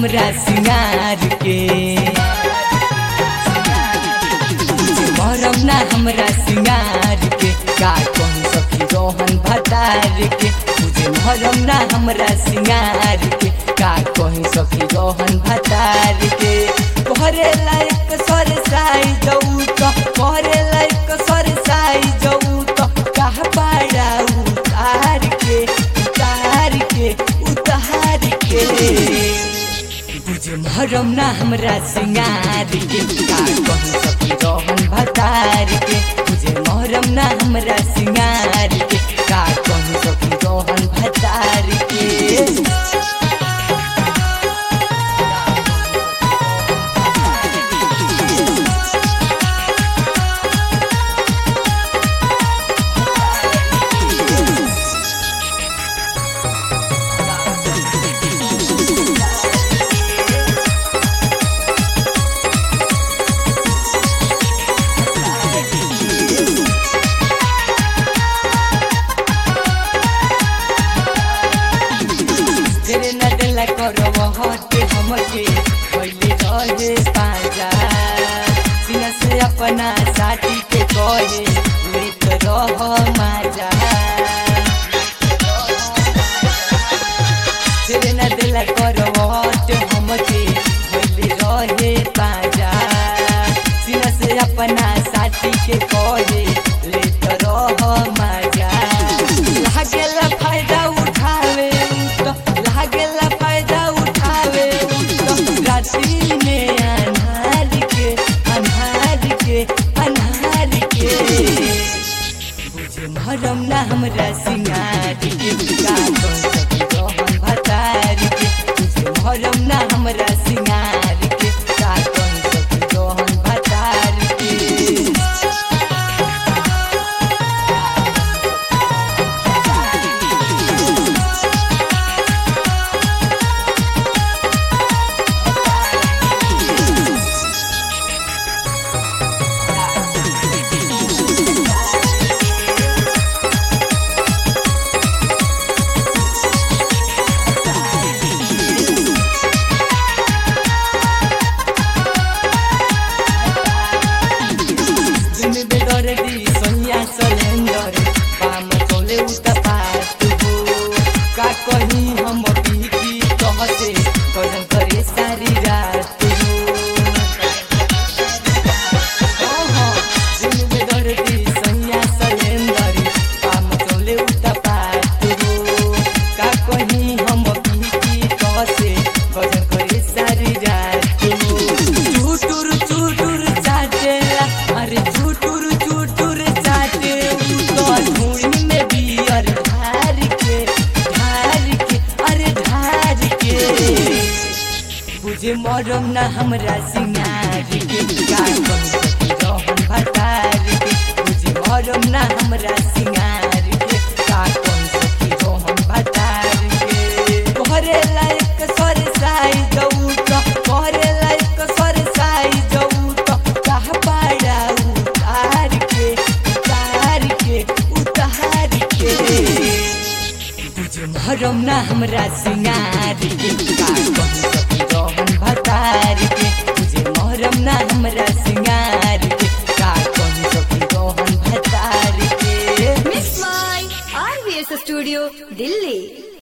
हमरा सिंगार के मरम ना हमरा सिंगार के का कौन सखी रोहन भतार के तुझे मरम ना हमरा सिंगार के का कौन सखी रोहन भतार के करे लायक सर साई जाऊ तो करे लायक सर साई जाऊ तो कहा पाड़ा उतार के उतार के उतार के बुझे मरम ना हमरा सिंगार के का कहूँ सखी रोहन भतार के बुझे मरम ना हमरा सिंगार के का कहूँ सखी रोहन भतार के तेरे न दिल करब हटे हमके पहले रहे पाजा सीना से अपना साथी के कहे लेत रह माजा तेरे न दिल करब हटे हमके पहले रहे पाजा सीना से अपना साथी के कहे लेत रह माजा लागेला फायदा उठावे तो लागेला फायदा उठावे तो रात्रि में अन्हार के अन्हार के अन्हार के बुझे मरम ना हमरा सिंगार के का कौन सखी रोहन भतार के बुझे मरम ना हमरा सिंगार के का कौन सखी रोहन भतार के दिन बेदर दी सोनिया सलेंडर पाम चले उता पात हो का कहीं हम पीती कहते करन करे सारी रात हो ओहो, दिन बेदर दी सोनिया सलेंडर पाम चले उता पात हो का कहीं हम पीती कहते करन करे सारी रात हो चुटुर चुटुर चाटेला अरे चुटुर चुटुर चाटे तो धुनी में बियर ढार के ढार के अरे ढार के बुझे मरम ना हमरा सिंगार के का कहूं सखी रोहन भतार के बुझे मरम ना हमरा सिंगार के का कहूं सखी रोहन भतार के करे लायक सर साई जाऊ तो करे लायक सर साई जाऊ तो कहा पाड़ा उतार के उतार के उतार के बुझे मरम ना हमरा सिंगार के का कहूं सखी रोहन भतार के बुझे मरम ना हमरा सिंगार के का कहूं सखी रोहन भतार के Miss My RVS Studio, Delhi.